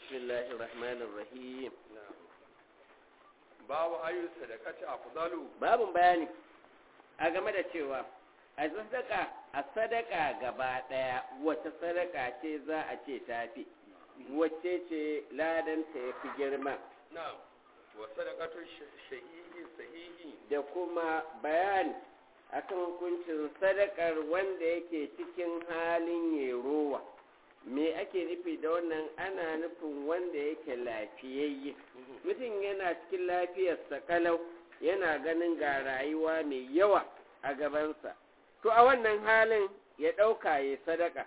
بسم الله الرحمن الرحيم babu ayu sadaqati afdalu babun bayani a game da cewa a sadaka a sadaka gaba daya wata sadaka ce za a ce tafi wacce ce ladanta ya fi girma na'am wa sadaqatu shahihi sahihi da kuma bayani akan hukuncin sadakar wanda yake cikin halin yerowa me ake nufi da wannan ana nufin wanda yake lafiyayye mutum yana cikin lafiyarsa kalau yana ganin ga rayuwa mai yawa a gabansa to a wannan halin ya ɗauka ya sadaka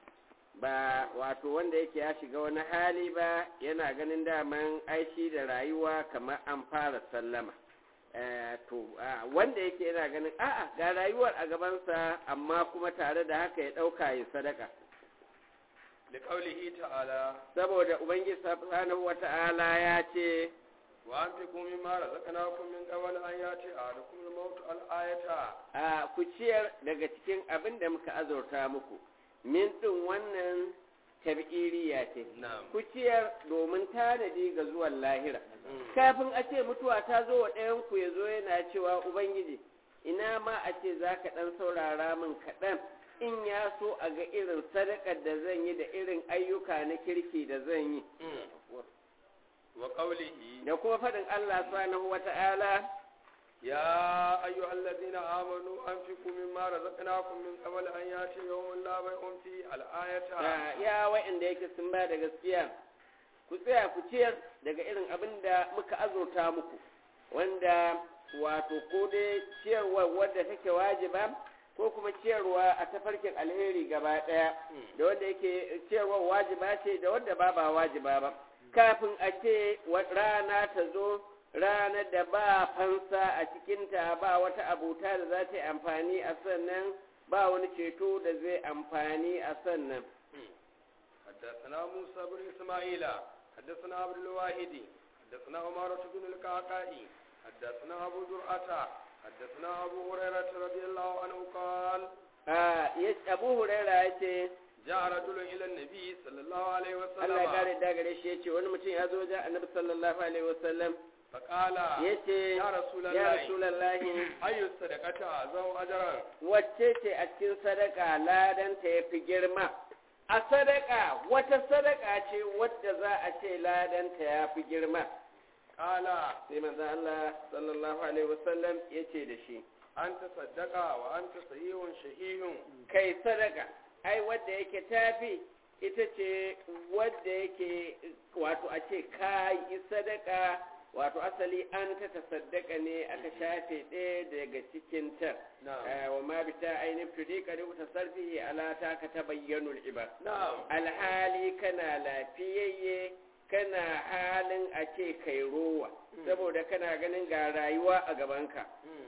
ba wato wanda yake ya shiga wani hali ba yana ganin daman aishi da rayuwa kamar an fara sallama to wanda yake yana ganin a'a ga rayuwar a gabansa amma kuma tare da haka ya ɗauka ya sadaka da kaulihi ta'ala saboda ubangiji subhanahu wata'ala ya ce wa anfiqu mimma razaqnakum min qabl an yati ahadukum al-maut al-ayata a ku ciyar daga cikin abin da muka azurta muku min din wannan tabiriya ce na'am ku ciyar domin tanadi ga zuwan lahira kafin a ce mutuwa ta zo wa ɗayan ku ya zo yana cewa ubangiji ina ma a ce za ka ɗan saurara min kaɗan in ya so a ga irin sadakar da zan yi da irin ayyuka na kirki da zan yi wa qawlihi da kuma faɗin Allah subhanahu wata'ala ya ayyuhal ladina amanu anfiqu mimma razaqnakum min qabl an yati yawmun la bay'un fi al-ayata ya wa'anda yake sun ba da gaskiya ku tsaya ku ciyar daga irin abin da muka azurta muku wanda wato ko dai ciyarwa wadda take wajiba ko kuma ciyarwa a tafarkin alheri gaba ɗaya da wanda yake ciyarwa wajiba ce da wanda ba ba wajiba ba kafin a ce rana ta zo ranar da ba fansa a cikinta ba wata abuta da za ta yi amfani a sannan ba wani ceto da zai amfani a sannan حدثنا موسى بن إسماعيل حدثنا عبد الواحد حدثنا عمارة بن القعقاعي حدثنا أبو زرعة حدثنا أبو هريرة رضي الله عنه قال abu huraira ya ce جاء رجل إلى النبي صلى الله عليه Allah ya وسلم kare da gare shi ya ce wani mutum ya zo wajen annabi sallallahu alaihi wasallam فقال ya ce يا رسول ya الله rasulallahi أي الصدقة أعظم أجرا wacce ce a cikin sadaka ladanta ya fi girma a sadaka wata sadaka ce wadda za a ce ladanta ya fi girma قال sai manzon Allah sallallahu alaihi wasallam ya ce da shi أنت صدق وأنت صحيح شهيه kai sadaka ai wadda yake tafi ita ce wadda yake wato a ce ka yi sadaka wato asali an ta tasaddaka ne aka shafe ɗaya daga cikin ta نعم wa ma bi ta ainihin tudi ka rubuta sarfi ala ta ka ta bayyanu ibar نعم alhali kana lafiyayye kana halin a ce kai rowa saboda kana ganin ga rayuwa a gabanka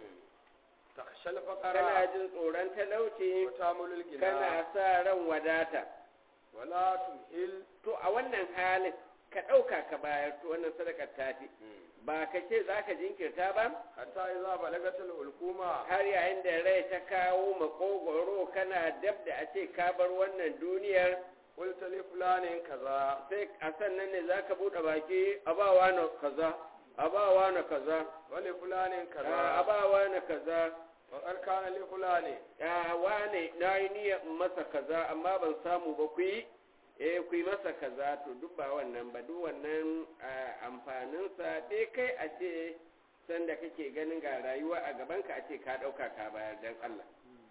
تخشى kana الفقراء jin tsoron talauci وتامل الغنى kana sa ran wadata ولا تمهل to a wannan halin ka ɗauka ka bayar to wannan sadakar tafi ba ka ce za ka jinkirta ba حتى إذا بلغت الحكومة har yayin da rai ta kawo makogoro kana dab da a ce ka bar wannan duniyar قلت لفلان كذا sai a sannan ne za ka buɗe baki a ba na kaza a ba na kaza ولفلان a كذا ba na kaza وقد كان لفلان a wane na yi niyyar in masa kaza amma ban samu ba ku yi eh ku yi masa kaza to duk ba wannan ba duk wannan ah, amfaninsa dai kai a ce sanda kake ganin ga rayuwa a gabanka a ce ka ɗauka ka bayar don Allah.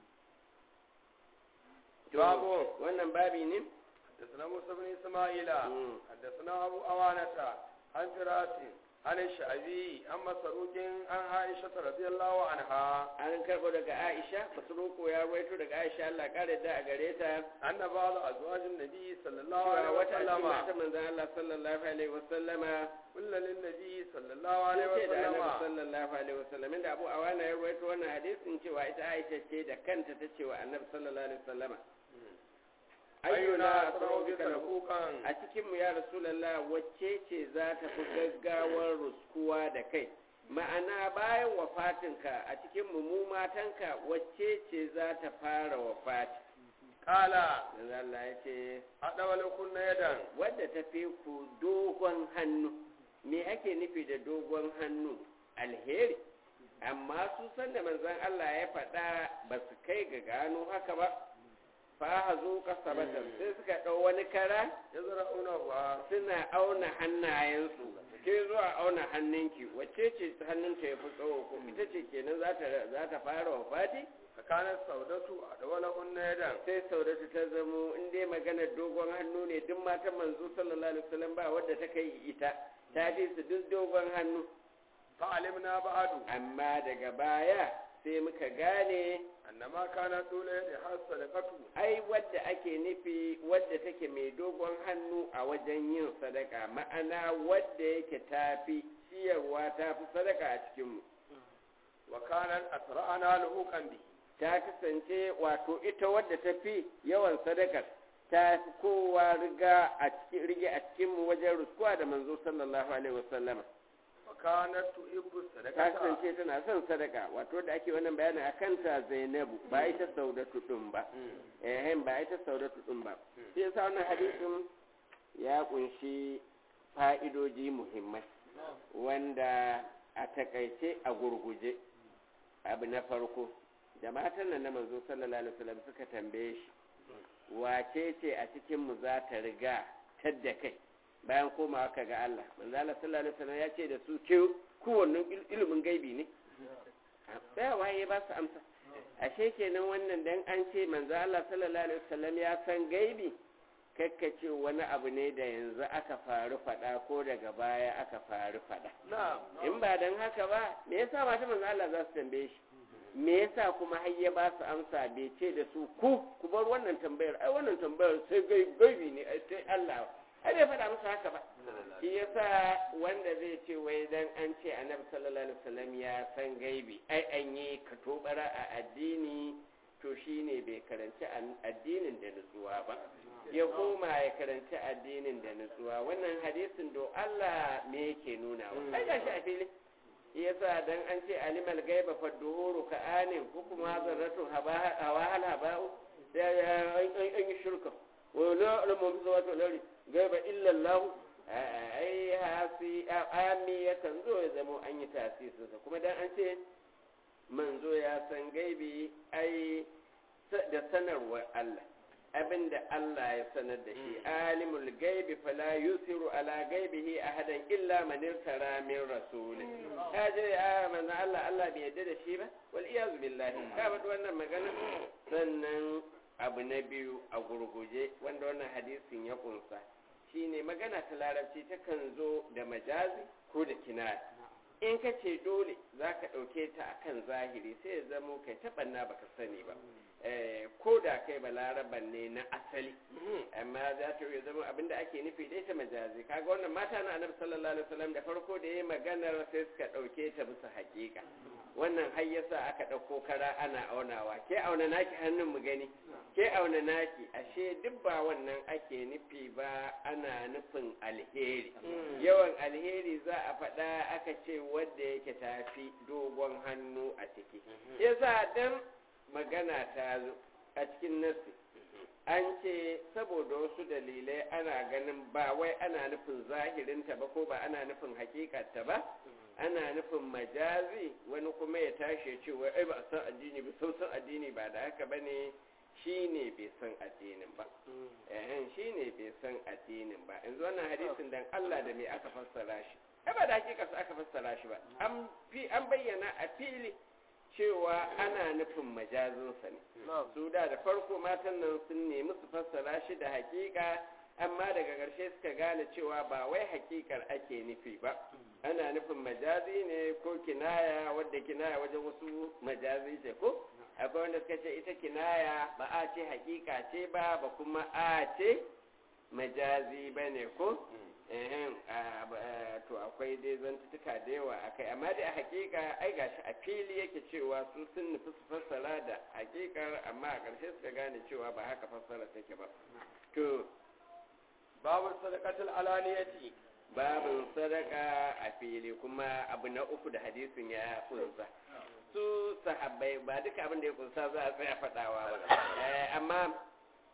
To, Babu. wannan babi ne? حدثنا موسى بن إسماعيل مم. حدثنا أبو أوانة عن فراس عن الشعبي عن مسروق عن عائشة رضي الله عنها An karɓo daga Aisha, Masruku ya rawaito daga Aisha Allah ƙara da a gare ta. أن بعض أزواج النبي صلى الله Cewa عليه wata cikin وسلم mata manzan Allah sallallahu alaihi wasallama قل للنبي صلى الله عليه ce da Annabi وسلم sallallahu alaihi wasallam inda Abu Awana ya rawaito wannan hadisin cewa ita Aisha ce da kanta ta ce wa Annabi sallallahu alaihi wasallama أينا ayyuna أسرع بك sarauka نفوقا a cikin mu ya rasulullah wacce ce za ta fi gaggawar ruskuwa da kai ma'ana bayan wafatinka a cikin mu mu matanka wacce ce za ta fara wafati kala manzo Allah ya ce adawal kunna yadan wadda ta fi ku dogon hannu me ake nufi da dogon hannu alheri amma su san da manzon Allah ya faɗa ba su kai ga gano haka ba fa hazo kasabatan sai suka ɗau wani kara yazra'una wa suna auna hannayensu ke zuwa auna hannunki wacce ce hannunta ya fi tsawo ko ita ce kenan za ta za ta fara wafati tsakanin saudatu adawal kunna yadan sai saudatu ta zamo in dai maganar dogon hannu ne duk matan manzo sallallahu alaihi wasallam ba wadda ta kai ita ta fi su duk dogon hannu fa'alimna ba'adu amma daga baya sai muka gane annama kana dole da har sadaqatu ai wadda ake nufi wadda take mai dogon hannu a wajen yin sadaka ma'ana wadda yake tafi ciyarwa tafi sadaka a cikinmu wa kana asra'ana luhuqan bi ta kasance wato ita wadda ta fi yawan sadakar ta fi kowa riga a cikin rige a cikinmu wajen ruskuwa da manzo sallallahu alaihi wasallama wa kana tuhibbu ta sadaqata kasance tana son sadaka wato da ake wannan bayanin a kanta zainabu ba ita saudatu din ba eh ba ita saudatu din ba shi yasa wannan hadisin ya kunshi fa'idoji muhimmai wanda a takaice a gurguje abu na farko da matan nan na manzo sallallahu alaihi wasallam suka tambaye shi wace ce a cikin mu za ta riga tadda kai bayan komawa ka ga Allah manzo Allah sallallahu alaihi wasallam ya ce da su ke kowannen ilimin gaibi ne tsaya waye ba su amsa ashe kenan wannan dan an ce manzo Allah sallallahu alaihi wasallam ya san gaibi kakkace wani abu ne da yanzu aka faru fada ko daga baya aka faru fada na'am in ba dan haka ba me yasa mata manzo Allah za su tambaye shi me yasa kuma har ya ba su amsa bai ce da su ku ku bar wannan tambayar ai wannan tambayar sai gai- gaibi ne ai sai Allah ai bai faɗa musu haka ba shi yasa wanda zai ce wai dan an ce annabi sallallahu alaihi wasallam ya san gaibi ai an yi katobara a addini to shine bai karanci an- addinin da nutsuwa ba ya koma ya karanci addinin da nutsuwa wannan hadisin do Allah me yake nuna wa ai gashi a fili yasa dan an ce alimal gaiba fa duhuru ka anin ko kuma zarratu hawa hal haba'u sai an yi shirka wa la alamu bi zawati lari gaiba illa Allah ai hasi ami yakan zo ya zama an yi tasirinsa kuma dan an ce manzo ya san gaibi ai da sanarwar Allah abinda Allah ya sanar da shi alimul gaibi fala yusiru ala gaibihi ahadan illa man irtara min rasul ka je a manzo Allah Allah bai yadda da shi ba wal iyazu billahi ka faɗi wannan magana sannan abu na biyu a gurguje wanda wannan hadisin ya kunsa shine magana ta larabci takan zo da majazi ko da kinaya in ka ce dole za ka ɗauke ta akan zahiri sai ya zamo kai taɓanna baka sani ba ko da kai balaraban ne na asali amma za ta yi zama abinda ake nufi dai ta majazi kaga wannan mata na annabi sallallahu alaihi wasallam da farko da yayi maganar sai suka dauke ta bisa hakika wannan har yasa aka dauko kara ana aunawa ke auna naki hannun mu gani ke auna naki ashe duk ba wannan ake nufi ba ana nufin alheri yawan alheri za a faɗa aka ce wanda yake tafi dogon hannu a ciki yasa dan magana ta zo a cikin nasi an ce saboda wasu dalilai ana ganin ba wai ana nufin zahirinta ba ko ba ana nufin hakikarta ba ana nufin majazi wani kuma ya tashi ya ce wai ai ba a san addini ba sun san addini ba da haka ba ne shi ne bai san addinin ba ehen shi ne bai san addinin ba yanzu wannan hadisin dan Allah da me aka fassara shi ai ba da hakikarsa aka fassara shi ba an bayyana a fili cewa ana nufin majazinsa ne su da da farko matan nan sun nemi su fassara shi da hakika amma daga ƙarshe suka gane cewa ba wai hakikar ake nufi ba ana nufin majazi ne ko kinaya wadda kinaya wajen wasu majazi ce ko akwai wanda suka ce ita kinaya ba a ce hakika ce ba ba kuma a ce majazi ba ne ko to akwai dai zantutuka da yawa a kai amma dai a hakika ai gashi a fili yake cewa su sun nufi su fassara da hakikar amma a ƙarshe suka gane cewa ba haka fassara take ba to babu sadaqatul alaniyati babin sadaka a fili kuma abu na uku da hadisin ya kunsa su sahabbai ba duka abin da ya kunsa za a tsaya faɗawa ba amma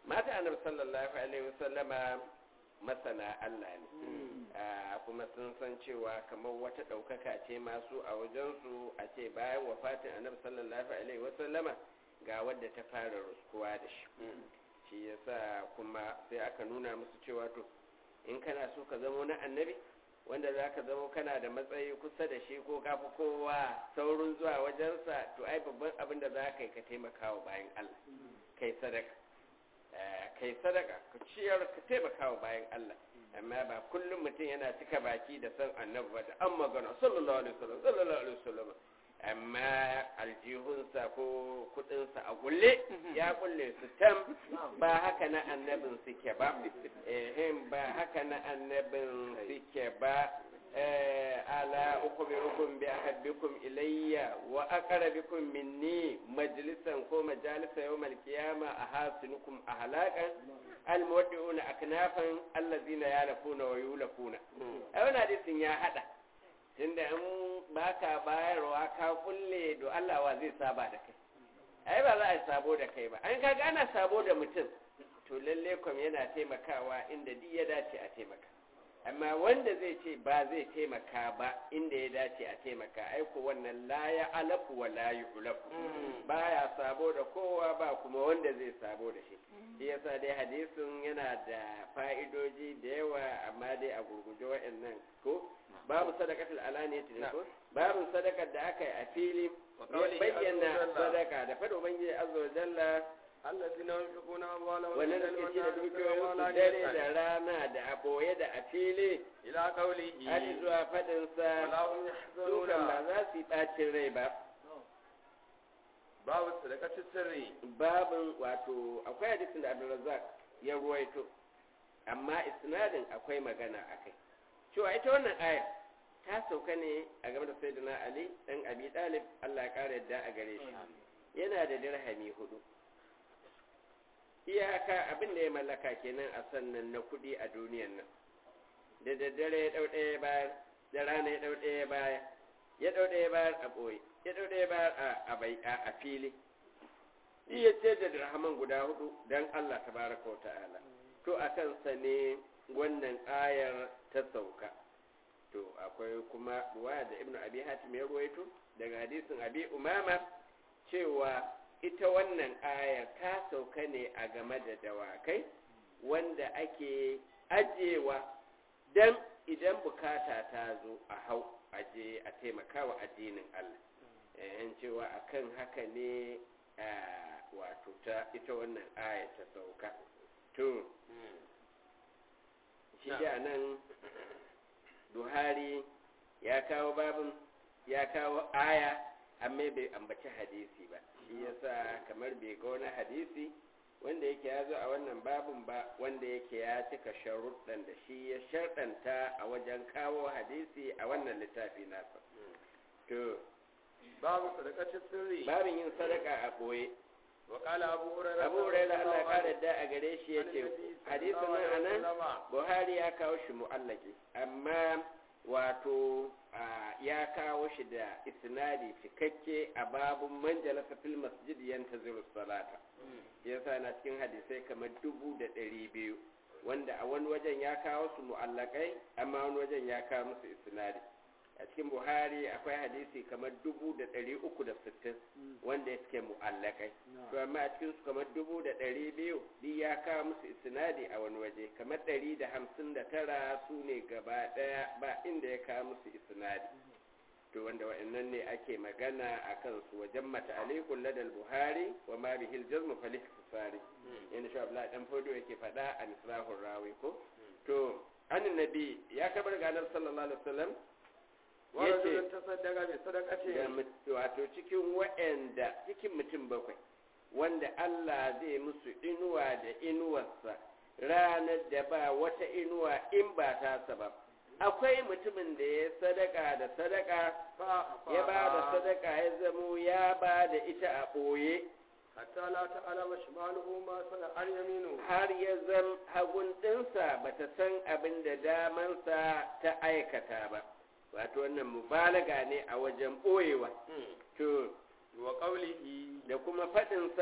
mata annabi sallallahu alaihi wasallama masana Allah ne kuma sun san cewa kamar wata ɗaukaka ce masu a wajensu a ce bayan wafatin annabi sallallahu alaihi wasallama ga wadda ta fara ruskuwa da shi shi yasa kuma sai aka nuna musu cewa to in kana so ka zama na annabi wanda za ka zama kana da matsayi kusa da shi ko kafi kowa saurin zuwa wajensa to ai babban abin da za ka yi ka taimaka wa bayan Allah kai sadaka kai sadaka ka ciyar ka taimaka wa bayan Allah amma ba kullum mutum yana cika baki da san annabi ba da an magana sallallahu alaihi wasallam sallallahu alaihi wasallam amma aljihunsa ko kudinsa a kulle ya kulle su tam ba haka na annabin suke ba ehem ba haka na annabin suke ba ala ukhbirukum bi ahabbikum ilayya wa aqrabikum minni majlisan ko majalisa yawm al-qiyama ahasinukum ahlaqan almuwaddi'una aknafan allazina yalafuna wa yulafuna ai wannan hadisin ya hada tunda in baka bayarwa ka kulle do Allah wa zai saba da kai ai ba za a sabo da kai ba an kaga ana sabo da mutum to lalle kom yana taimakawa inda duk ya dace a taimaka amma wanda zai ce ba zai taimaka ba inda ya dace a taimaka aiko wannan la ya alafu wa la yu'lafu baya sabo da kowa ba kuma wanda zai sabo da shi shi yasa dai hadisin yana da fa'idoji da yawa amma dai a gurguje wa'annan ko babu sadakatul alaniyati ne ko babu sadakar da aka yi a fili bayyana sadaka da fado ubangiji azza wa jalla allazina yunfiquna amwalahum wannan da suke ci da dukiyoyin su dare da rana da a boye da a fili ila qawlihi har zuwa fadin sa wala hum su kan yahzanuna ba za su yi bacin rai ba babu sadaqatis sirri babin wato akwai hadisin da Abdulrazzaq ya ruwaito amma isnadin akwai magana akai cewa ita wannan ayar ta sauka ne a game da sayyidina Ali dan Abi Talib Allah ya kare yadda a gare shi yana da dirhami hudu iyaka abin da ya mallaka kenan a sannan na kudi a duniyan nan da daddare ya dau ɗaya bayar da rana ya dau ɗaya bayar ya dau ɗaya bayar a ɓoye ya dau ɗaya bayar a bai a fili iya ce da dirhaman guda hudu dan Allah tabaraka wa ta'ala to a kansa ne wannan ayar ta sauka to akwai kuma ruwaya da ibnu abi hatim ya ruwaito daga hadisin abi umama cewa ita wannan ayar ta sauka ne a game da dawakai wanda ake ajewa dan idan bukata ta zo a hau aje a taimakawa addinin Allah yan cewa akan haka ne wato ta ita wannan aya ta sauka to shi da nan buhari ya kawo babin ya kawo aya amma bai ambaci hadisi ba shi yasa kamar bai ga wani hadisi wanda yake ya zo a wannan babin ba wanda yake ya cika sharuɗan da shi ya sharɗanta a wajen kawo hadisi a wannan littafi nasa to babu sadaqatis sirri babin yin sadaka a ɓoye wa qala abu hurairah abu hurairah Allah ya kare da a gare shi yace hadisin nan anan Buhari ya kawo shi mu'allaki amma wato ya kawo shi da isnadi cikakke a babun manjalasa fil masjid yantaziru salata yasa na cikin hadisai kamar dubu da ɗari biyu wanda a wani wajen ya kawo su mu'allakai amma wani wajen ya kawo musu isnadi a cikin buhari akwai hadisi kamar dubu da ɗari uku da sittin wanda ya suke mu'allakai to amma a cikin su kamar dubu da ɗari biyu duk ya kawo musu isnadi a wani waje kamar ɗari da hamsin da tara su ne gaba ɗaya ba inda ya kawo musu isnadi to wanda wa'annan ne ake magana a kansu wajen mata alaikun ladal buhari wa ma bihil jazmu falih kusari yana shi abla dan fodo yake faɗa a misrahun rawi ko to annin nabi ya kabar ganar sallallahu alaihi wasallam yace ta sadaka bi sadaqati wato cikin wa'anda cikin mutum bakwai wanda Allah zai musu inuwa da inuwarsa ranar da ba wata inuwa in ba ta ba akwai mutumin da ya sadaka da sadaka ya ba da sadaka ya zamo ya ba da ita a ɓoye hatta la ta'lama shimaluhu ma sana'ar yaminu har ya zam hagun ɗinsa ba ta san abin da damansa ta aikata ba wato wannan mubalaga ne a wajen ɓoyewa to wa qawlihi da kuma faɗinsa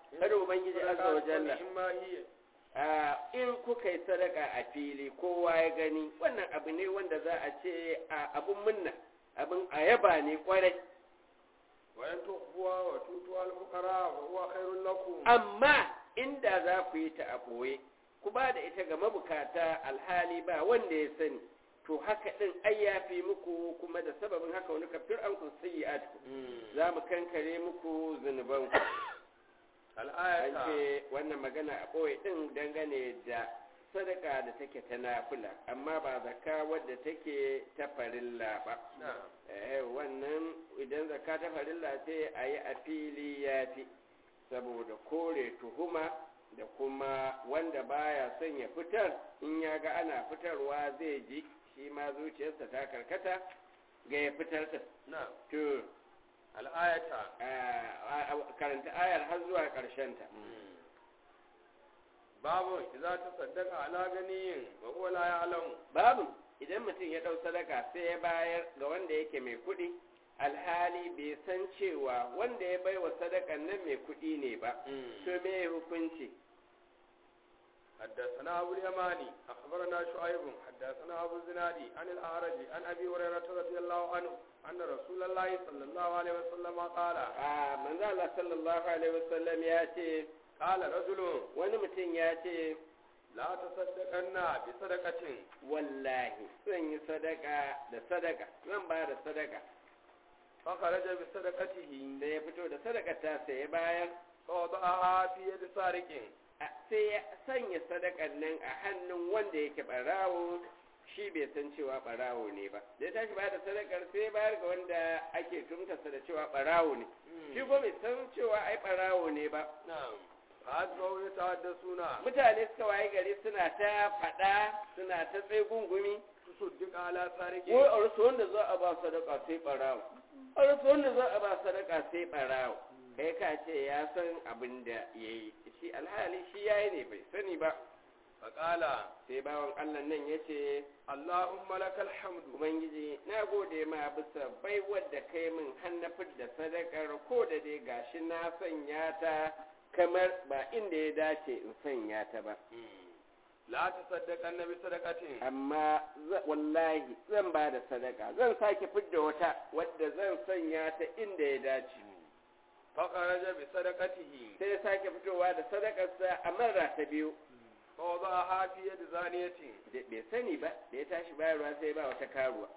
kada ubangiji azza wa jalla إما هي a in kuka yi sadaka a fili kowa ya gani wannan abu ne wanda za a ce a abun munna abin a yaba ne kwarai وإن تخفوها وتؤتوها الفقراء فهو خير لكم amma inda za ku yi ta a ɓoye ku ba da ita ga mabukata alhali ba wanda ya sani to haka ɗin ai ya fi muku kuma da sababin haka wani kafir an kun sayi za mu kankare muku zunubanku an الآية ce wannan magana a ɓoye ɗin dangane da sadaka da take ta nafila amma ba zaka wadda take ta farilla ba نعم eh wannan idan zaka ta farilla sai a yi a fili ya fi saboda kore tuhuma da kuma wanda baya son ya fitar in ya ga ana fitarwa zai ji shi ma zuciyarsa ta karkata ga ya fitar ta نعم to الآية a- a- karanta ayar har zuwa ƙarshenta باب إذا تصدق على غني وهو لا يعلم babu idan mutum ya ɗau sadaka sai ya bayar ga wanda yake mai kuɗi alhali bai san cewa wanda ya baiwa sadakan nan mai kuɗi ne ba to me hukunci حدثنا أبو اليماني أخبرنا شعيب حدثنا أبو الزنادي عن الأعرج عن أبي هريرة رضي الله عنه أن رسول الله صلى الله عليه وسلم قال a manzo Allah sallallahu alaihi wasallam ya ce قال رجل wani mutum ya ce لا تصدقن بصدقة wallahi zan yi sadaka da sadaka zan ba da sadaka فخرج بصدقته sai ya fito da sadaka ta sai ya bayar فوضعها في يد سارق a- sai ya sanya sadakan nan a hannun wanda yake barawo shi bai san cewa barawo ne ba da ya tashi ba da sadakar sai ya bayar ga wanda ake tumtasa da cewa barawo ne shi ko bai san cewa ai barawo ne ba نعم فأتبعوا يتحدثون mutane suka waye gari suna ta faɗa suna ta tsaye gungumi تصدق على سارق wai a rasu wanda za a ba sadaka sai barawo a rasu wanda za a ba sadaka sai barawo kai ka ce ya san abin da ya yi shi alhali shi ya yi ne bai sani ba فقال sai bawan allah nan ya ce اللهم لك الحمد ubangiji na gode ma bisa bai wadda kai min hannafin da sadakar ko da dai gashi na sanya ta kamar ba inda ya dace in sanya ta ba لا تصدقن بصدقة amma za- wallahi zan ba da sadaka zan sake fidda wata wadda zan sanya ta inda ya dace فخرج بصدقته sai ya sake fitowa da sadakarsa a mara ta biyu فوضعها في يد زانية da bai sani ba da ya tashi bayarwa sai ba wata karuwa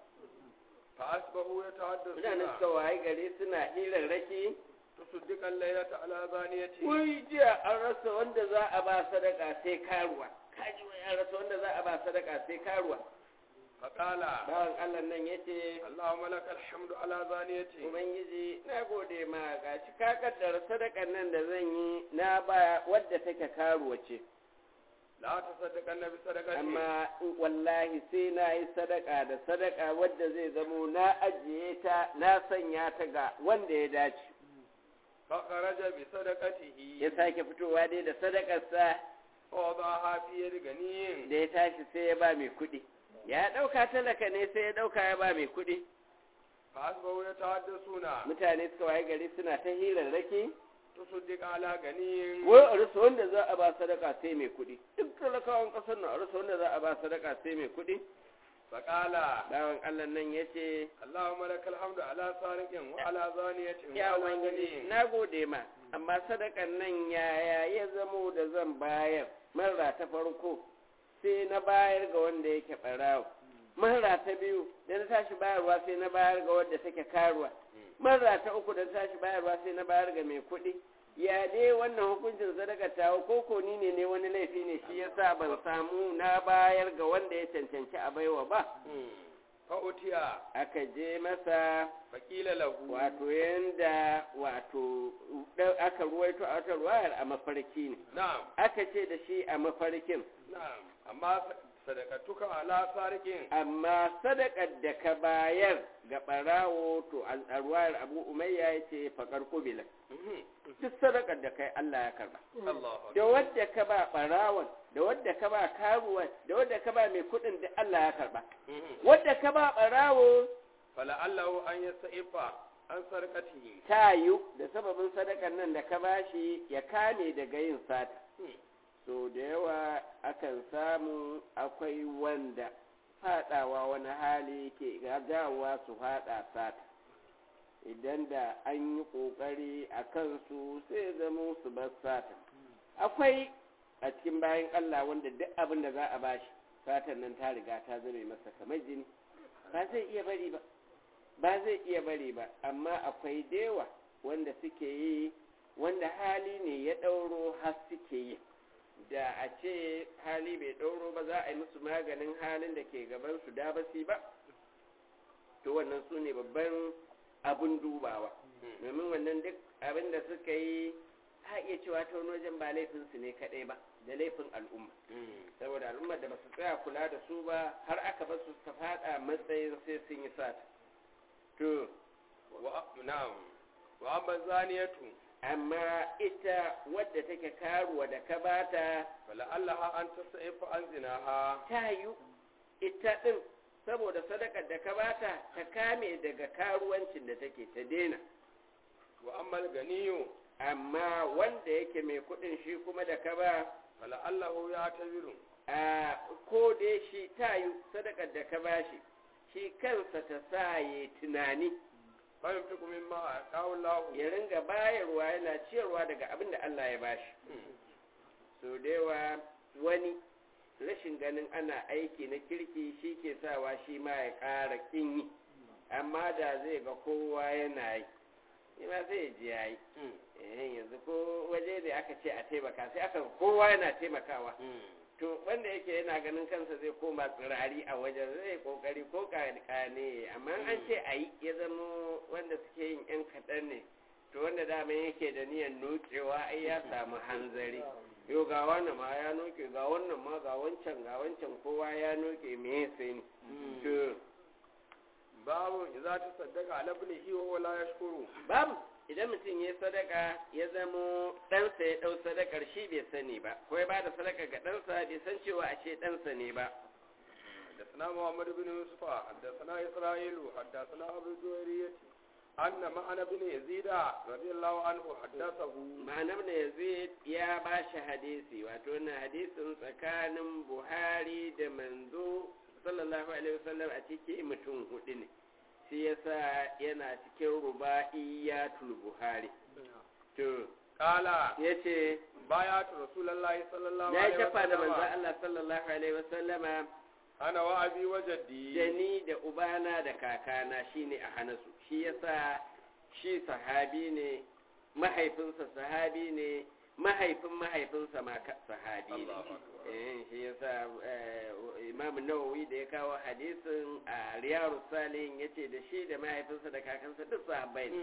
فأصبحوا mutane يتحدثون suka waye gari suna hirarraki تصدق الليلة على زانية wai jiya an rasa wanda za a ba sadaka sai karuwa kaji wai an rasa wanda za a ba sadaka sai karuwa فقال bawan allah nan ya ce اللهم لك الحمد على زانية ubangiji na gode ma ga shi ka kaddara sadakan nan da zan yi na ba wadda take karuwa ce لا تصدقن بصدقة amma wallahi sai na yi sadaka da sadaka wadda zai zamo na ajiye ta na sanya ta ga wanda ya dace فخرج بصدقته ya sake fitowa dai da sadakarsa فوضعها في يد غني da ya tashi sai ya ba mai kuɗi ya ɗauka talaka ne sai ya ɗauka ya ba mai kuɗi فأصبحوا يتحدثون mutane suka waye gari suna ta hirarraki تصدق على غني wai a rasa wanda za a ba sadaka sai mai kuɗi duk talakawan ƙasar nan a rasa wanda za a ba sadaka sai mai kuɗi فقال bawan allah nan ya ce اللهم لك الحمد على سارق وعلى زانية ya وعلى ubangiji غني na gode ma amma sadakan nan yaya ya zamo da zan bayar marra ta farko sai na bayar ga wanda yake ɓarawo marra ta biyu da na tashi bayarwa sai na bayar ga wanda take karuwa marra ta uku da na tashi bayarwa sai na bayar ga mai kuɗi ya dai wannan hukuncin sadaka ta ko ko ni ne ne wani laifi ne shi yasa ban samu na bayar ga wanda ya cancanci a baiwa ba فأتي aka je masa فقيل له wato yanda wato ɗau- aka ruwaito a wata ruwayar a mafarki ne نعم aka ce da shi a mafarkin نعم أما صدقتك على سارق amma sadakar da ka bayar ga ɓarawo to a a ruwayar abu umayya ya ce faƙar kubila duk sadakar da kai allah ya karba الله da wadda ka ba ɓarawon da wadda ka ba karuwan da wadda ka ba mai kuɗin da allah ya karba wadda ka ba ɓarawo فلعله أن يستعف عن سرقته ta yi da sababin sadakan nan da ka bashi ya kame daga yin sata so da yawa akan samu akwai wanda fadawa wani hali ke gagawa su fada sata idan da an yi kokari a kansu sai zama su bar sata akwai a cikin bayan allah wanda duk abin da za a bashi satan nan ta riga ta zame masa kamar jini ba zai iya bari ba ba zai iya bari ba amma akwai dewa wanda suke yi wanda hali ne ya ɗauro har suke yi da a ce hali bai ɗauro ba za a yi musu maganin halin da ke gaban su da basi ba to wannan su ne babban abun dubawa domin wannan duk abin da suka yi a iya cewa ta wani wajen ba laifinsu ne kaɗai ba da laifin al'umma saboda al'ummar da ba su tsaya kula da su ba har aka ba su ta faɗa matsayin sai sun yi sata to wa na'am wa amma zaniyatu amma ita wadda take karuwa da ka bata fala allaha an tasaifa an zinaha ta yi ita ɗin saboda sadakar da ka bata ta kame daga karuwancin da take ta daina wa amma ganiyu amma wanda yake mai kuɗin shi kuma da ka ba fala allahu ya tabiru a ko dai shi ta yi sadakar da ka bashi shi kansa ta sa ya tunani bayan fi kuma ma a kawun lahu ya ringa bayarwa yana ciyarwa daga abin da Allah ya bashi so da yawa wani rashin ganin ana aiki na kirki shi ke sawa shi ma ya ƙara ƙin yi amma da zai ga kowa yana yi shi ma sai ya ji ya yi eh yanzu ko waje da aka ce a taimaka sai aka kowa yana taimakawa to wanda yake yana ganin kansa zai koma tsirari a wajen zai kokari ko kane amma an ce a yi ya zama wanda suke yin yan kaɗan ne to wanda dama yake da niyan nokewa ai ya samu hanzari yau ga wannan ma ya noke ga wannan ma ga wancan ga wancan kowa ya noke me ya sai ni to babu za ta saddaka ala ibnihi wa huwa la yashkuru babu idan mutum ya sadaka ya zamo ɗansa ya ɗau sadakar shi bai sani ba ko ya bada sadaka ga ɗansa bai san cewa a ce ɗansa ne ba حدثنا محمد بن يوسف حدثنا إسرائيل حدثنا أبو الجويرية أن معنى بن يزيد رضي الله عنه حدثه ma'anar da yazid ya ba shi hadisi wato na hadisin tsakanin buhari da manzo sallallahu alaihi wasallam a ciki mutum hudu ne shi yasa yana cikin ruba'iyatul buhari to قال yace بايعت رسول الله صلى الله na عليه shafa da manzo وسلم Allah sallallahu alaihi wasallama أنا وأبي وجدي da ni da ubana da kakana shine a hanasu shi yasa shi sahabi ne mahaifinsa sahabi ne mahaifin mahaifinsa ma ka- sahabi ne Allahu Akbar. eh shi yasa eh, imam nawawi da ya kawo hadisin a riyaru salihin yace da shi da mahaifinsa da kakansa duk sahabbai ne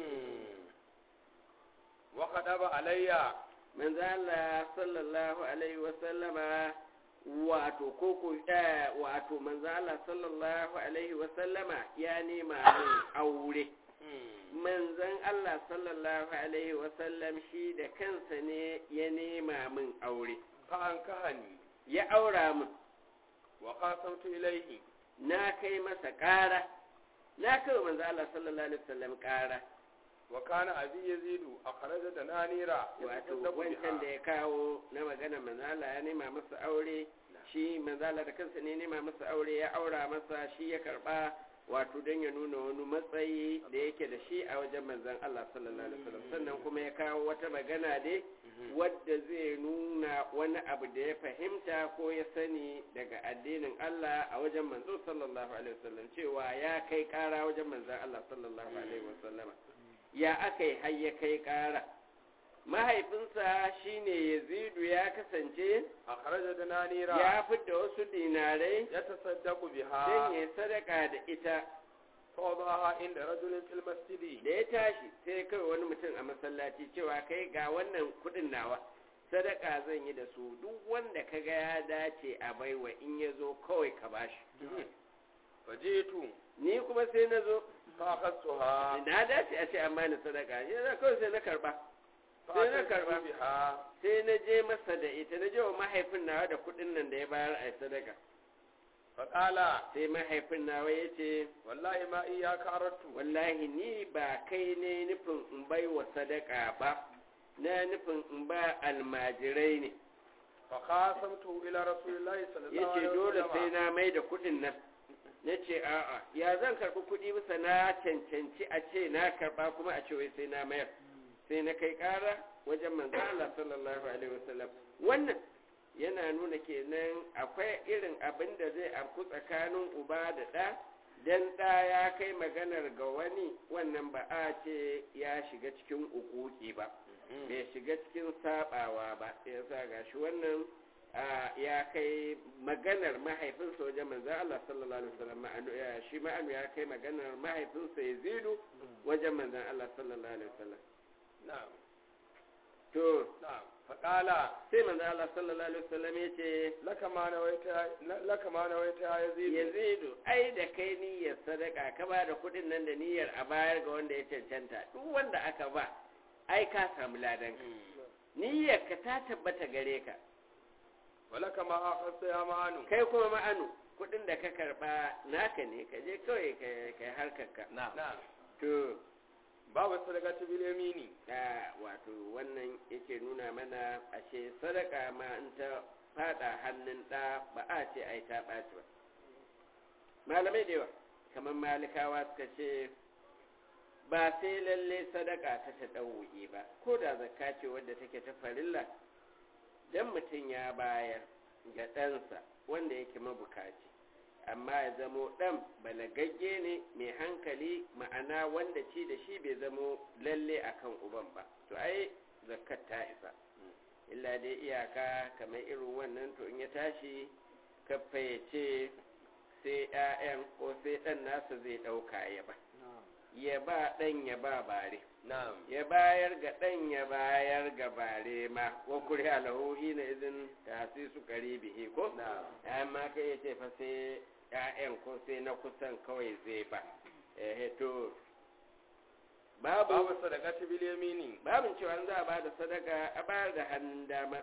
وخطب علي manzo Allah sallallahu alaihi wa sallama wato koko eh, wato manzo Allah sallallahu alaihi wa sallama ya nema min aure manzon Allah sallallahu alaihi wa sallam shi da kansa ne ya nema min aure فأنكهني ya aura min وقاسمت إليه na kai masa ƙara na kai wa manzo Allah sallallahu alaihi wa sallam ƙara وكان أبي يزيد أخرج دنانير wato يتصدق wancan da بها ya kawo na magana manzala ya nema masa aure shi manzala da kansa ne nema masa aure ya aura masa shi ya karba wato don ya nuna wani matsayi da yake da shi a wajen manzan Allah sallallahu alaihi wasallam sannan kuma ya kawo wata magana dai wadda zai nuna wani abu da ya fahimta ko ya sani daga addinin Allah a wajen manzo sallallahu alaihi wasallam cewa ya kai kara wajen manzan Allah sallallahu alaihi wasallama ya aka yi har ya kai kara mahaifinsa shine yazidu ya kasance أخرج دنانير ya fidda wasu dinarai يتصدق don بها ya sadaka da ita فوضعها عند رجل في المسجد da ya tashi sai kai wani mutum a masallaci cewa kai ga wannan kudin nawa sadaka zan yi da su duk wanda ka ga ya dace a baiwa in ya zo kawai ka bashi فجئت ni kuma sai na zo فأخذتها na dace a ce an bani sadaka ya za kawai sai na karba sai na فأتيت karba بها sai na je masa da ita na je wa mahaifin nawa da kudin nan da ya bayar a sadaka faƙala sai mahaifin nawa ya ce wallahi ma iyaka arattu wallahi ni ba kai ne nufin in bai wa sadaka ba na nufin in ba almajirai ne fa qasamtu ila rasulillahi sallallahu ya ce alaihi dole wasallam sai na mai da kuɗin nan na ce a'a ya zan karɓi kuɗi bisa na cancanci a ce na karɓa kuma a ce wai sai na mayar sai na kai ƙara wajen manzo Allah sallallahu alaihi wasallam wannan yana nuna kenan akwai irin abin da zai afku tsakanin uba da ɗa dan ɗa ya kai maganar ga wani wannan ba a ce ya shiga cikin ukuki ba bai shiga cikin sabawa ba ya sa gashi wannan a, ya kai maganar mahaifinsa wajen manzan Allah sallallahu alaihi wasallam ma'anu ya shi ma'anu ya kai maganar mahaifinsa ya zidu wajen manzan Allah sallallahu alaihi wasallam na'am to na'am faƙala sai manzan Allah sallallahu alaihi wasallam ya ce laka ma nawaita laka ma nawaita yazid yazidu ai da kai niyyar sadaka ka ba da kuɗin nan da niyyar a bayar ga wanda ya cancanta duk wanda aka ba ai ka samu ladan niyyar ka ta tabbata gare ka walaka ma akhasta ya ma'anu kai kuma ma'anu kuɗin da ka karɓa naka ne ka je kawai ka kai harkar ka na'am to babu sadaqati bil yamini a wato wannan yake nuna mana ashe sadaka ma in ta fada hannun ɗa ba a ce ai ta ɓaci ba malamai da yawa kamar malikawa suka ce ba sai lalle sadaka ta ta ɗauye ba ko da zakka ce wadda take ta farilla dan mutum ya bayar ga ɗansa wanda yake mabukaci amma ya zamo ɗan balagagge ne mai hankali ma'ana wanda ci da shi bai zamo lalle akan uban ba to ai zakat ta isa illa dai iyaka kamar irin wannan to in ya tashi kafa ya ce sai 'ya'yan ko sai ɗan nasa zai ɗauka ya ba ya ba ɗan ya ba bare na'am ya bayar ga ɗan ya bayar ga bare ma wa kuri alahohi na izin ta su bihi ko na'am amma kai ya ce fa sai ‘ya'yan ko sai na kusan kawai zai ba eh to babu babu sadaqati bil yamini babin cewa za a ba da sadaka a bayar da hannun dama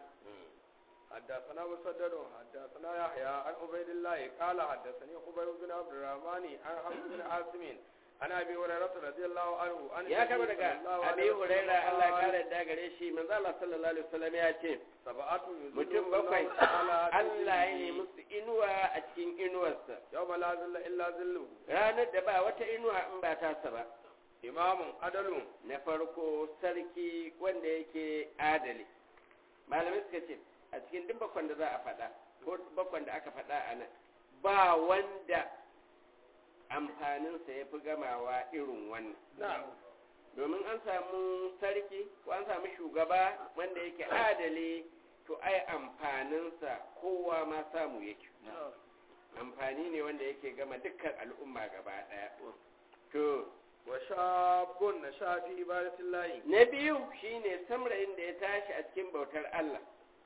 حدثنا مسدد حدثنا يحيى عن عبيد الله قال حدثني خبيب بن عبد الرحمن عن حفص بن عاصم عن ابي هريره رضي الله عنه عن ya kama النبي daga صلى الله abi عليه وسلم huraira Allah ya قال kare da gare shi manzo Allah sallallahu alaihi wasallam ya ce سبعة mutum يذلهم bakwai الله تعالى في Allah ya yi ظله musu inuwa a cikin inuwarsa يوم لا ظل الا ظله ranar da ba wata inuwa in ba tasa ba امام عدل na farko sarki wanda yake adali malamai suka ce a cikin duk bakwan da za a faɗa ko bakwan da aka faɗa a nan ba wanda amfaninsa ya fi gamawa irin wannan نعم domin an samu sarki ko an samu shugaba wanda yake adali to ai amfaninsa kowa ma samu yake amfani ne wanda yake gama dukkan al'umma gaba ɗaya to وشاب نشا في عبادة الله na biyu shine samrayin da ya tashi a cikin bautar Allah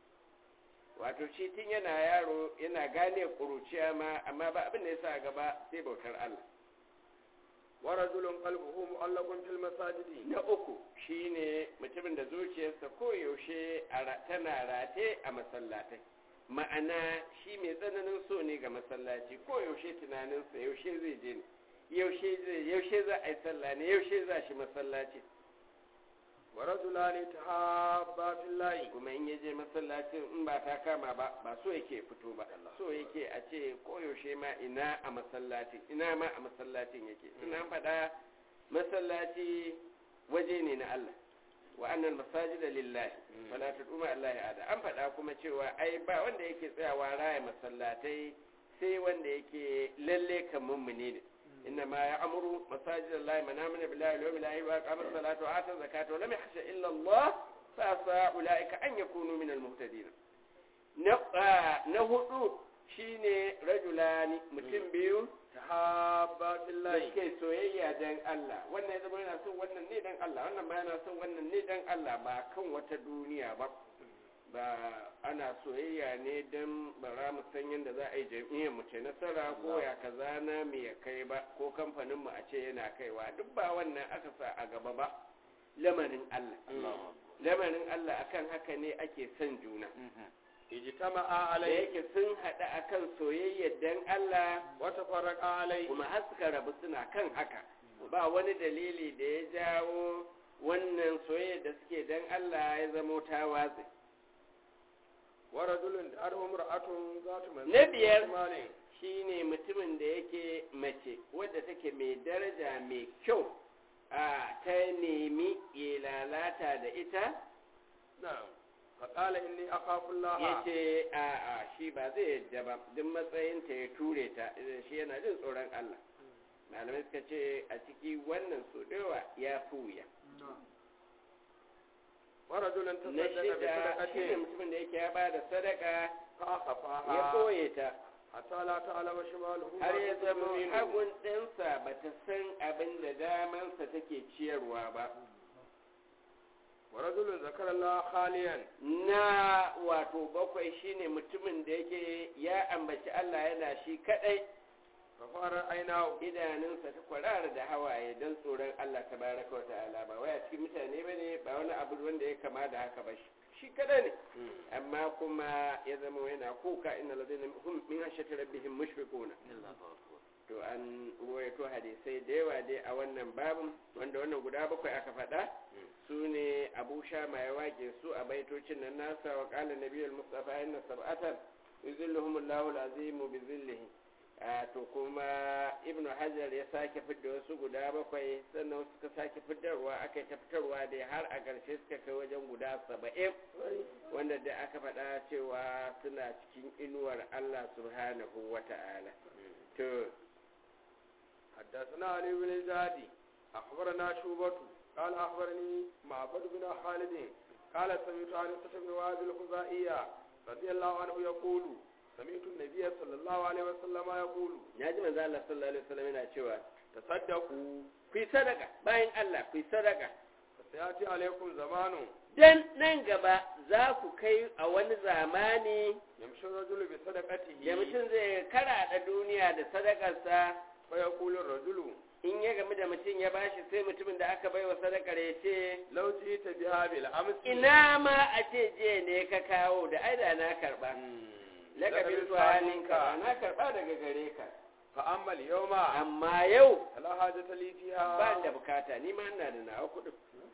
wato shi tun yana yaro yana gane ƙuruciya ma amma ba abin da ya sa gaba sai bautar Allah ورجل قلبه معلق في المساجد na uku shine mutumin da zuciyarsa koyaushe a ra- tana rate a masallatai ma'ana shi mai tsananin so ne ga masallaci koyaushe tunaninsa yaushe zai je ne yaushe zai yaushe za a yi sallah ne yaushe za shi masallaci ورجلان تحابا في الله kuma in yaje masallacin in ba ta kama ba ba so yake fito ba so yake a ce koyaushe ma ina a masallacin ina ma a masallacin yake ina faɗa masallaci waje ne na Allah wa annal masajida lillahi wala tad'u ma allahi ada an faɗa kuma cewa ai ba wanda yake tsayawa raya masallatai sai wanda yake lalle kan mummuni ne inna ma ya'muru masajid allahi man amana billahi wal yawmil akhir wa aqama as-salata wa ata zakata wa lam yakhsha illa Allah fa asa ulaika an yakunu min al-muhtadin na ah, na hudu shine rajulani mutum biyu تحابا في da الله suke soyayya dan Allah wannan ya zama yana son wannan ne dan Allah wannan ma yana son wannan ne dan Allah ba kan wata duniya ba ba ana soyayya ne dan bara mu san yadda za a yi jam'iyyar mu ce nasara ko ya kaza na mu ya kai ba ko kamfanin mu a ce yana kaiwa duk ba wannan aka sa a gaba ba lamarin Allah lamarin Allah akan haka ne ake son juna ijtama'a da alayhi yake sun haɗu akan soyayyar dan Allah wa tafarraqa alayhi kuma har suka rabu suna kan haka ba wani dalili da ya jawo wannan soyayya da suke dan Allah ya zamo ta watsi wa rajulun arhum ra'atun zatu man Na biyar. malin shine mutumin da yake mace wadda take mai daraja mai kyau a ta nemi ya lalata da ita na'am fa qala inni akhafu Allah ya ce a a shi ba zai yadda ba duk matsayinta ya ture ta shi yana jin tsoron Allah malamai suka ce a ciki wannan so dawa ya fi wuya wa rajulun na tasaddaqa bi shida shi ne sadaqatin mutumin da yake ya ba da sadaka fa akhafaha ya ɓoye ta hatta la ta'lama shimaluhu har ma ya tunfiqu zama yaminuhu. hagun ɗansa ba ta san abin da damansa take ciyarwa ba wa rajulun zakara Allah khaliyan na wato bakwai shine mutumin da yake ya ambaci Allah yana shi kadai fa fara ainahu idanunsa ta kwarara da hawaye don tsoron Allah tabaraka wa ta'ala ba wai a cikin mutane bane ba wani abu wanda ya kama da haka ba shi shi kadai ne amma kuma ya zama yana kuka inna ladina hum min hashati rabbihim mushfiquna to an ruwaito hadisai da yawa dai a wannan babin wanda wannan guda bakwai aka faɗa su ne abu shama ya wake su a baitocin nan nasa wa ƙala nabiyul mustafa inna sab'atan yuzilluhum allahu azimu bi zillihi a to kuma ibnu hajar ya sake fidda wasu guda bakwai sannan suka sake fiddarwa aka yi ta fitarwa dai har a ƙarshe suka kai wajen guda saba'in wanda da aka faɗa cewa suna cikin inuwar allah subhanahu wa ta'ala to حدثنا علي بن الزادي أخبرنا شوبة قال أخبرني معبد بن خالد قال سمعت أنسة بن وهب الخزائية رضي الله عنه يقول سمعت النبي صلى الله عليه وسلم يقول ya ji manzo Allah sallallahu alaihi wasallam yana cewa تصدقوا ku yi sadaka bayan Allah ku yi sadaka فسيأتي عليكم زمان dan nan gaba za ku kai a wani zamani يمشي الرجل بصدقته da mutum zai karaɗa duniya da sadakarsa فيقول الرجل in ya gamu da mutum ya bashi sai mutumin da aka baiwa sadakar ya ce لو جئت بها بالأمس ina ma a ce je ne ka kawo da aida na karba lakabin tuwaninka na karba daga gare ka فأما اليوم amma yau فلا حاجة لي فيها ba da bukata ni ma ina da nawa kuɗin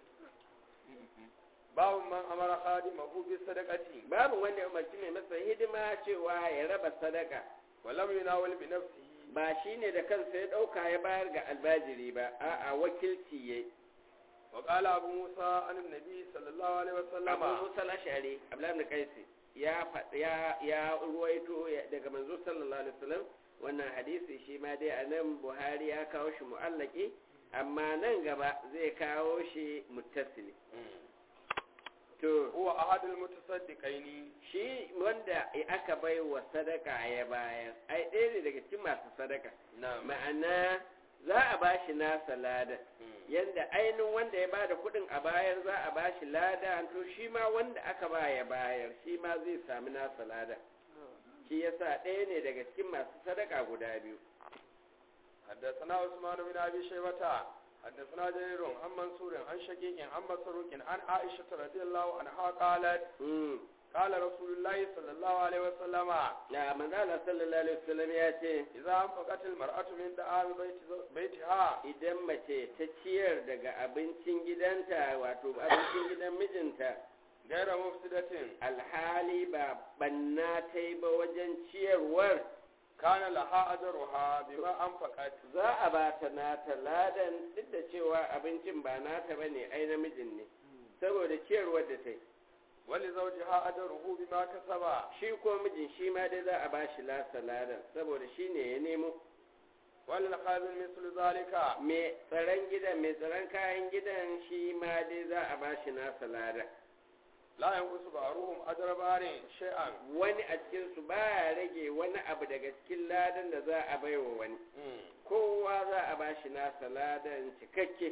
باب من أمر خادمه بالصدقة babu wanda ya umarci mai masa hidima cewa ya raba sadaka ولم يناول بنفسه ba shi ne da kansa ya ɗauka ya bayar ga albajiri ba a'a wakilci ya وقال أبو موسى عن النبي صلى الله عليه وسلم abu musa lashari abdullahi bin kaisi ya faɗ- ya ya ruwaito ya- daga manzo sallallahu alaihi wasallam wannan hadisi shi ma dai a nan buhari ya kawo shi mu'allaki amma nan gaba zai kawo shi muttasili to هو أحد المتصدقين shi wanda aka bai wa sadaka ya bayar ai ɗaya ne daga cikin masu sadaka نعم ma'ana za a ba shi nasa lada yadda ainihin wanda ya bada kuɗin a bayar za a ba shi lada to shi ma wanda aka ba ya bayar shi ma zai sami nasa lada shi yasa ɗaya ne daga cikin masu sadaka guda biyu حدثنا عثمان بن أبي شيبة حدثنا جرير عن منصور عن شقيق عن مسروق عن عائشة رضي الله عنها قالت Mm. قال رسول الله صلى الله عليه وسلم ya manzala sallallahu alaihi wasallam ya ce إذا أنفقت المرأة من دعام بيت بيتها idan mace ta ciyar daga abincin gidanta wato abincin gidan mijinta غير مفسدة alhali ba banna ta yi ba wajen ciyarwar كان لها أجرها بما أنفقت za a ba ta nata ladan duk da cewa abincin ba nata ba ne ai namijin ne saboda ciyarwar da ta yi ولزوجها أجره بما كسب shi ko mijin shi ma dai za a ba shi lasa ladan saboda shi ne ya nemo وللخازن مثل ذلك mai tsaron gidan mai tsaron kayan gidan shi ma dai za a ba shi nasa ladan لا ينقص بعضهم أجر بار شيئا wani a cikinsu ba ya rage wani abu daga cikin ladan da za a baiwa wani kowa za a ba shi nasa ladan cikakke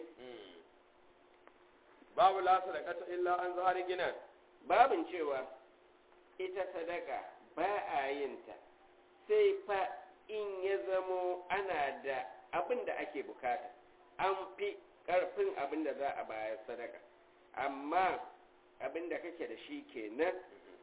babu la sadaqata illa an zahari ginan babin cewa ita sadaka ba a yin ta sai fa in ya zamo ana da abin da ake bukata an fi karfin abin da za a bayar sadaka amma abin da kake da shi kenan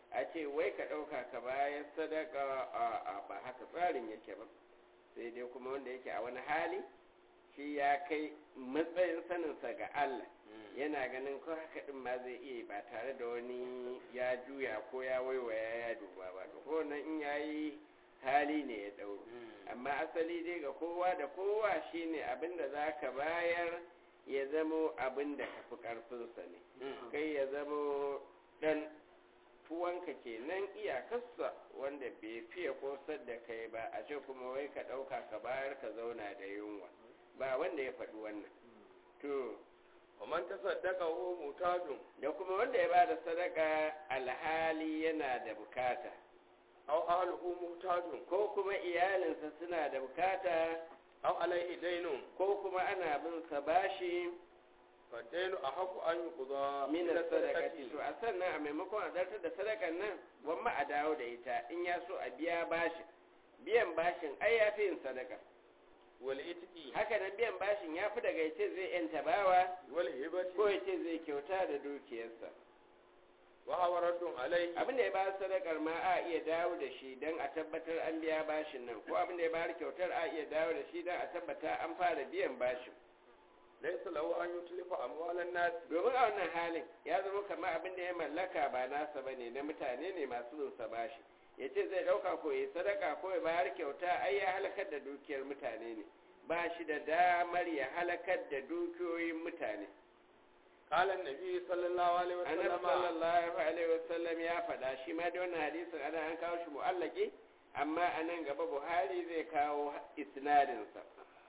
a ce wai ka ɗauka ka bayar sadaka a ba haka tsarin yake ba sai dai kuma wanda yake a wani hali shi ya kai matsayin saninsa ga Allah yana ganin ko haka din ma zai iya ba tare da wani ya juya ko ya waiwaya ya duba ba to ko nan in yayi hali ne ya dauro amma asali dai ga kowa da kowa shine abin da za ka bayar ya zamo abin da ka fi ƙarfinsa ne kai ya zamo ɗan tuwanka kenan iyakarsa wanda bai fiye kosar da kai ba a ce kuma wai ka ɗauka ka bayar ka zauna da yunwa ba wanda ya faɗi wannan to ومن تصدق هو محتاج da kuma wanda ya ba da sadaka alhali yana da bukata أو أهله محتاج ko kuma iyalinsa suna da bukata أو عليه دين ko kuma ana bin sa bashi فالدين أحق أن يقضى min من sadakati الصدقة to a sannan a maimakon a zartar da sadakan nan gwamma a dawo da ita in ya so a biya bashin biyan bashin ai ya fi yin sadaka والإتق haka nan biyan bashin ya fi daga yace zai yanta bawa ko والهبة yace zai kyauta da dukiyarsa وهو رد عليه abin da ya bayar sadakar ma a iya dawo da shi don a tabbatar an biya bashin nan ko abin da ya bayar kyautar a iya dawo da shi don a tabbata an fara biyan bashin ليس له أن يتلف أموال الناس domin a wannan halin ya zama kamar abin da ya mallaka ba nasa bane na mutane ne masu bin sa bashi ya ce zai ɗauka ko ya sadaka ko ya bayar kyauta ai ya halakar da dukiyar mutane ne ba shi da damar ya halakar da dukiyoyin mutane قال النبي صلى الله عليه annabi وسلم sallallahu alaihi wasallam ya faɗa shi ma da wannan hadisin ana an kawo shi mu'allaki amma a nan gaba buhari zai kawo isnadinsa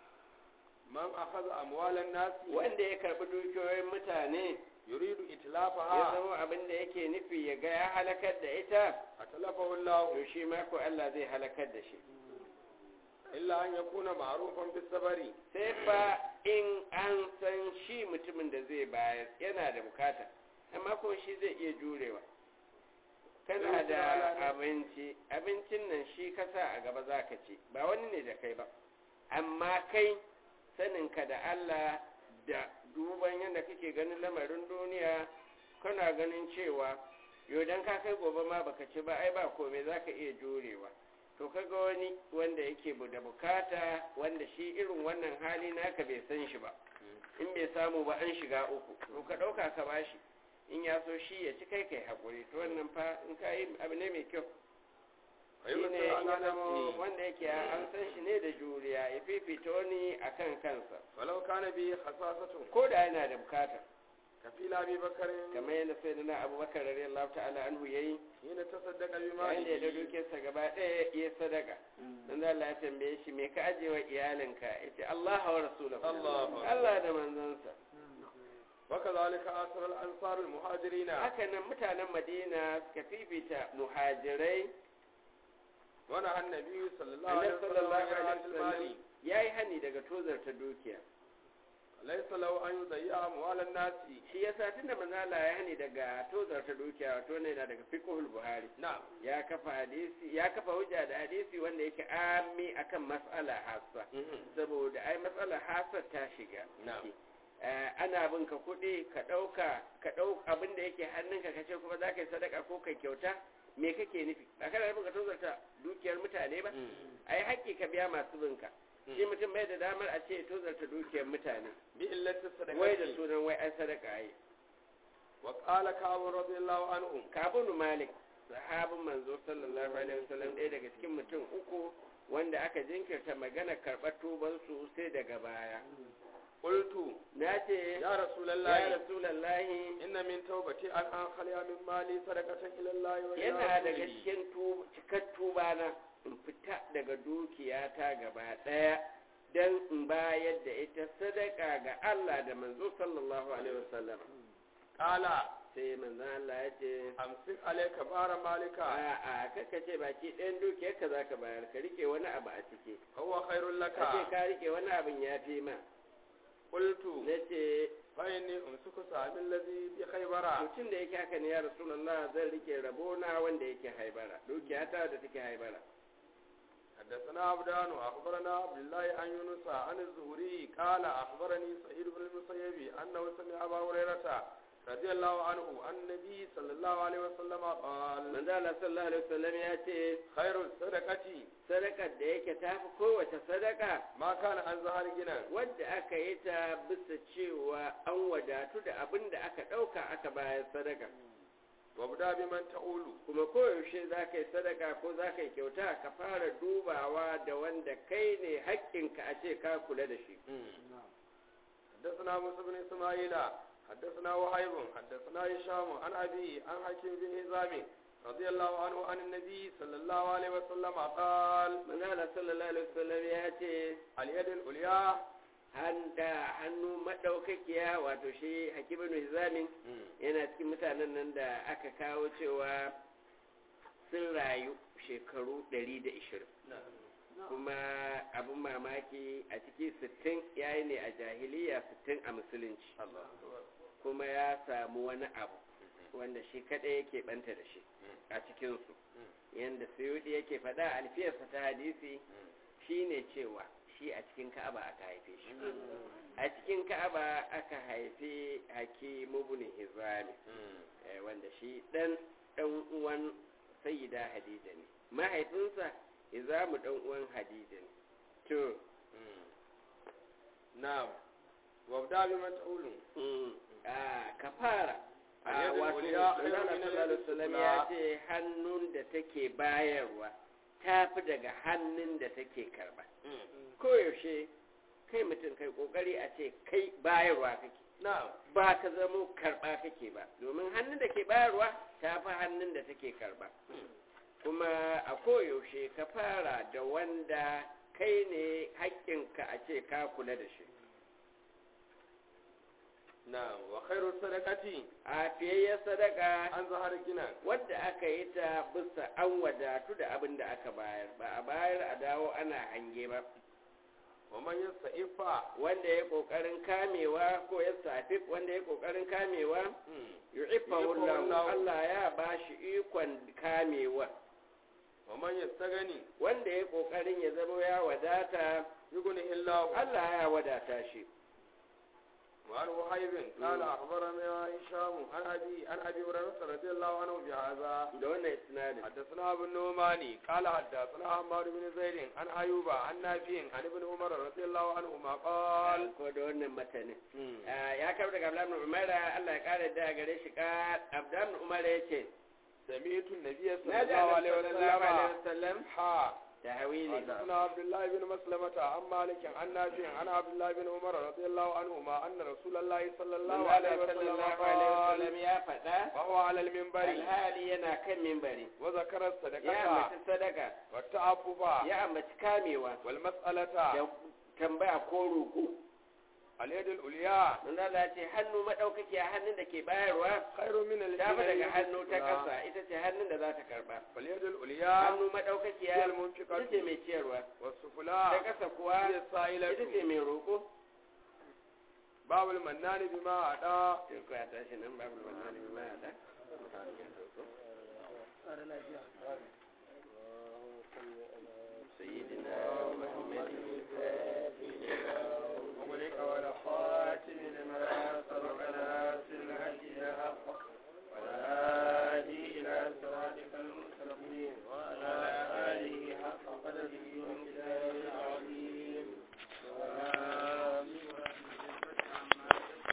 من أخذ أموال الناس wanda ya karɓi dukiyoyin mutane يريد ya إتلافها zama abin da yake nufi ya ga ya halakar da ita أتلفه الله to shi ma ko Allah zai halakar da shi إلا أن يكون معروفا بالصبر sai fa in an san shi mutumin da zai bayar yana da bukata amma ko shi zai iya jurewa kana da abinci abincin nan shi kasa a gaba za ka ci ba wani ne da kai ba amma kai saninka da Allah da duban yadda kake ganin lamarin duniya kana ganin cewa yau dan ka kai gobe ma baka ci ba ai ba komai za ka iya jurewa to kaga wani wanda yake bu- da bukata wanda shi irin wannan hali naka bai san shi ba in bai samu ba an shiga uku to ka ɗauka ka bashi in ya so shi ya ci kai kai haƙuri to wannan fa in ka yi abu ne mai kyau shi ne ويمثل in على ya zama نفسه wanda yake an san shi ne da juriya ya fifita wani a kan kansa ولو كان به خصاصة ko da yana da bukata كفيل أبي بكر kamar yadda sai da na abubakar radiyallahu ta'ala anhu yayi حين تصدق yayin da ya da بماله dukiyarsa gaba ɗaya ya sadaka dan Allah ya tambaye shi me ka aje wa iyalinka yace Allah wa rasulahu Allah. Allah da manzansa وكذلك آثر الأنصار المهاجرين haka nan mutanen Madina suka fifita muhajirai ونهى النبي صلى الله عليه Annabi وسلم sallallahu عن alaihi المال wasallam yayi hani daga tozarta dukiya ليس له أن يضيع أموال الناس shi yasa tunda manzo Allah ya hani daga tozarta dukiya wato ne yana daga fiqhul buhari نعم ya kafa hadisi ya kafa hujja da hadisi wanda yake ami akan mas'ala hassa saboda ai matsalar hasar ta shiga Na'am. Eh, ana bin ka kuɗi ka ɗauka ka ɗau abin da yake hannunka ka ce kuma za ka yi sadaka ko kai kyauta me kake nufi ba kana nufin ka tozarta dukiyar mutane ba ai haƙƙi ka biya masu binka shi mutum bai da damar a ce ya tozarta dukiyar mutane بإلة الصدقة wai da sunan wai an sadaka yi وقال كعب رضي الله عنه kabunu malik sahabin manzo sallallahu alaihi wasallam ɗaya daga cikin mutum uku wanda aka jinkirta magana karɓar tubansu sai daga baya قلت na ce يا رسول ya الله rasulallahi إن من توبتي أن أنخلي من مالي صدقة إلى الله وإلى yana daga رسوله cikin tu- cikar tuba na in fita daga dukiyata gaba ɗaya don in bayar da ita sadaka ga Allah da manzo sallallahu alaihi wasallam قال sai manzo Allah ya ce أمسك عليك بار مالك a a kaka ce baki ɗayan dukiyarka za ka bayar ka rike wani abu a ciki هو خير لك ka ce ka rike wani abin ya fi ma قلت na ce فإني أمسك سامي الذي بخيبر mutum da yake haka ne ya rasulullah zan rike rabona wanda yake haibara dukiyata da take haibara حدثنا عبدان وأخبرنا عبد الله عن يونس عن الزهري قال أخبرني سعيد بن المسيب أنه سمع أبا هريرة رضي الله عنه عن النبي صلى الله عليه وسلم قال manzo Allah sallallahu alaihi wasallam ya ce خير الصدقة sadakar da yake tafi kowace sadaka ما كان عن ظهر غنى wadda aka yi ta bisa cewa an wadatu da abin da aka ɗauka aka bayar sadaka وابدا بمن تقول kuma koyaushe za ka yi sadaka ko za ka yi kyauta ka fara dubawa da wanda kai ne haƙƙinka a ce ka kula da shi حدثنا موسى بن اسماعيل حدثنا وهيب حدثنا هشام عن ابي عن حكيم بن هزام رضي الله عنه عن النبي صلى الله عليه وسلم قال manzala sallallahu alaihi wasallam ya ce اليد العليا handa hannu madaukakiya wato shi hakimin hizamin yana cikin mutanen nan da aka kawo cewa sun rayu shekaru 120 kuma abin mamaki a ciki 60 yayi ne a jahiliya 60 a musulunci kuma ya samu wani abu wanda shi kadai yake banta da shi a cikinsu yadda suyudi yake faɗa alfiyarsa ta hadisi shine cewa shi a cikin ka'aba aka haife shi a cikin ka'aba aka haife hakim ibn hizami eh, wanda shi dan dan uwan sayyida hadija ne mahaifinsa hizamu dan uwan hadija ne to نعم وابدا بمن تقول mm, a kafara a Al-yadul wato ulya manzala khairun min sallallahu alaihi wasallam al-yadil ya ce hannun da take bayarwa tafi daga hannun da take karba koyaushe kai mutum kai kokari a ce kai bayarwa kake نعم ba ka zamo karba kake ba domin hannun da ke bayarwa ta fi hannun da take karba kuma a koyaushe ka fara da wanda kai ne haƙƙinka a ce ka kula da shi نعم وخير الصدقة a fiyayyar sadaka عن ظهر غنى wadda aka yi ta bisa an wadatu da abin da aka bayar ba a bayar a dawo ana hange ba ومن يستعف wanda ya kokarin kamewa ko ya safi wanda ya kokarin kamewa yu'iffahu Allah Allah ya bashi ikon kamewa ومن يستغني wanda ya kokarin ya zama ya wadata يغني الله Allah ya wadata shi وعن وهيب قال أخبرنا هشام عن أبي عن أبي هريرة رضي الله عنه بهذا da wannan isnadin حدثنا ابن نعماني قال حدثنا عمار بن زيد عن أيوب عن نافع عن ابن عمر رضي الله عنهما قال ko da wannan matanin Ah, ya kawo daga Abdullahi ibn Umar Allah ya kare da gare shi ka Abdullahi ibn Umar yace سمعت النبي صلى na ji الله عليه sallallahu alaihi وسلم wasallam حا tahwili حدثنا عبد الله بن مسلمة عن مالك عن نافع عن عبد الله بن عمر رضي الله عنهما أن رسول الله صلى الله Allah عليه وسلم sallallahu alaihi قال wasallam ya faɗa وهو على المنبر alhali yana kan mimbari وذكر ya الصدقة ambaci sadaka والتعفف ya ambaci kamewa والمسألة da tambaya ko roƙo اليد العليا manzo Allah ya ce hannu madaukaki a hannun da ke bayarwa خير من ta fi daga اليد hannu ta السفلى. ƙasa ita ce hannun da za ta karba واليد العليا hannu madaukaki هي ya المنفقة ita ce mai ciyarwa ta والسفلى ƙasa kuwa هي ita ce السائلة mai roƙo باب المنان بما أعطى sai ku ya tashi nan babu wannan ma ya da sayyidina